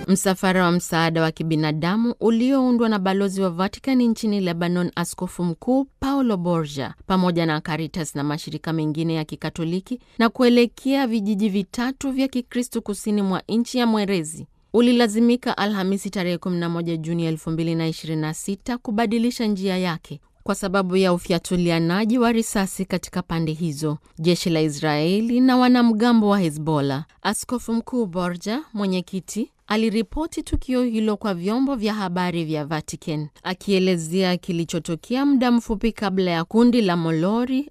Msafara wa msaada wa kibinadamu ulioundwa na balozi wa Vatikani nchini Lebanon, Askofu Mkuu Paulo Borgia, pamoja na Caritas na mashirika mengine ya Kikatoliki na kuelekea vijiji vitatu vya Kikristo kusini mwa nchi ya Mwerezi ulilazimika Alhamisi tarehe 11 Juni 2026 kubadilisha njia yake kwa sababu ya ufyatulianaji wa risasi katika pande hizo, jeshi la Israeli na wanamgambo wa Hezbollah. Askofu Mkuu Borja, mwenyekiti, aliripoti tukio hilo kwa vyombo vya habari vya Vatican, akielezea kilichotokea muda mfupi kabla ya kundi la molori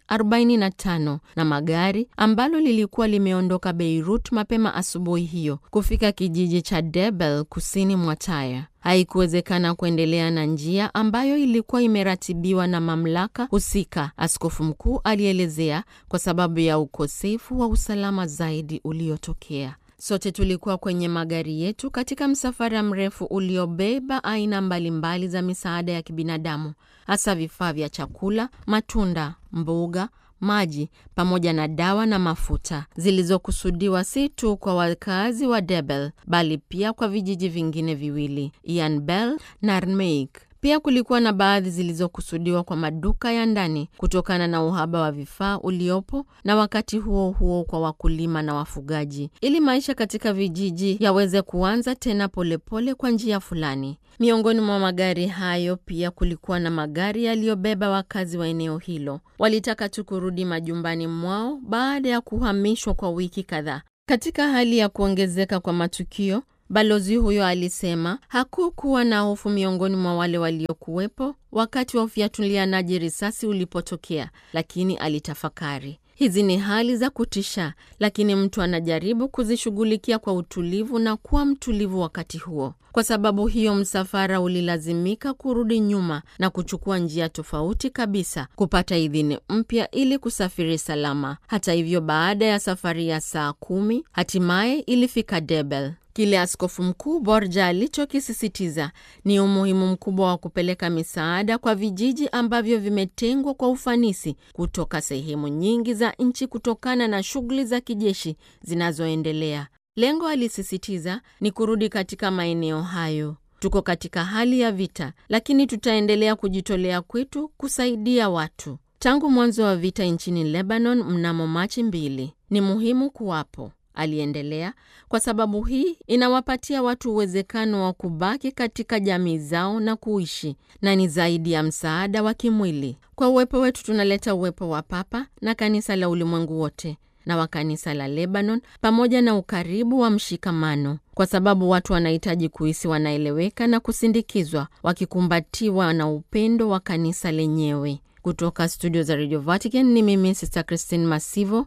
45 na magari ambalo lilikuwa limeondoka Beirut mapema asubuhi hiyo kufika kijiji cha Debel kusini mwa Tyre. Haikuwezekana kuendelea na njia ambayo ilikuwa imeratibiwa na mamlaka husika, askofu mkuu alielezea, kwa sababu ya ukosefu wa usalama zaidi uliotokea. Sote tulikuwa kwenye magari yetu katika msafara mrefu uliobeba aina mbalimbali za misaada ya kibinadamu, hasa vifaa vya chakula, matunda, mboga maji pamoja na dawa na mafuta zilizokusudiwa si tu kwa wakazi wa Debel bali pia kwa vijiji vingine viwili, Ian Bell na Armeik. Pia kulikuwa na baadhi zilizokusudiwa kwa maduka ya ndani kutokana na uhaba wa vifaa uliopo, na wakati huo huo kwa wakulima na wafugaji, ili maisha katika vijiji yaweze kuanza tena polepole kwa njia fulani. Miongoni mwa magari hayo pia kulikuwa na magari yaliyobeba wakazi wa eneo hilo. Walitaka tu kurudi majumbani mwao baada ya kuhamishwa kwa wiki kadhaa. Katika hali ya kuongezeka kwa matukio Balozi huyo alisema hakukuwa na hofu miongoni mwa wale waliokuwepo wakati wa ufyatulianaji risasi ulipotokea, lakini alitafakari, hizi ni hali za kutisha, lakini mtu anajaribu kuzishughulikia kwa utulivu na kuwa mtulivu wakati huo. Kwa sababu hiyo, msafara ulilazimika kurudi nyuma na kuchukua njia tofauti kabisa kupata idhini mpya ili kusafiri salama. Hata hivyo, baada ya safari ya saa kumi, hatimaye ilifika Debel. Kile askofu mkuu Borja alichokisisitiza ni umuhimu mkubwa wa kupeleka misaada kwa vijiji ambavyo vimetengwa kwa ufanisi kutoka sehemu nyingi za nchi kutokana na shughuli za kijeshi zinazoendelea. Lengo, alisisitiza, ni kurudi katika maeneo hayo. Tuko katika hali ya vita, lakini tutaendelea kujitolea kwetu kusaidia watu. Tangu mwanzo wa vita nchini Lebanon mnamo Machi mbili, ni muhimu kuwapo aliendelea, kwa sababu hii inawapatia watu uwezekano wa kubaki katika jamii zao na kuishi, na ni zaidi ya msaada wa kimwili. Kwa uwepo wetu tunaleta uwepo wa Papa na kanisa la ulimwengu wote na wa kanisa la Lebanon, pamoja na ukaribu wa mshikamano, kwa sababu watu wanahitaji kuhisi wanaeleweka na kusindikizwa, wakikumbatiwa na upendo wa kanisa lenyewe. Kutoka studio za Radio Vatican ni mimi Sister Christine Masivo,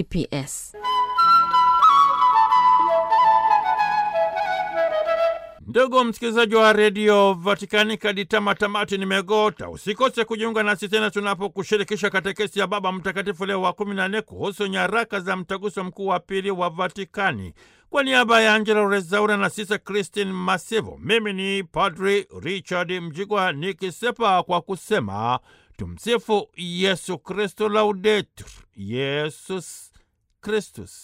CPS. Ndugu msikilizaji wa redio Vatikani, kadi tamatamati nimegota. Usikose kujiunga nasi tena tunapokushirikisha katekesi ya Baba Mtakatifu Leo wa kumi na nne kuhusu nyaraka za mtaguso mkuu wa pili wa Vatikani. Kwa niaba ya Angela Rezaura na Sisa Christine Masivo, mimi ni Padri Richard Mjigwa nikisepa kwa kusema tumsifu Yesu Kristo, laudetur Yesus Kristus.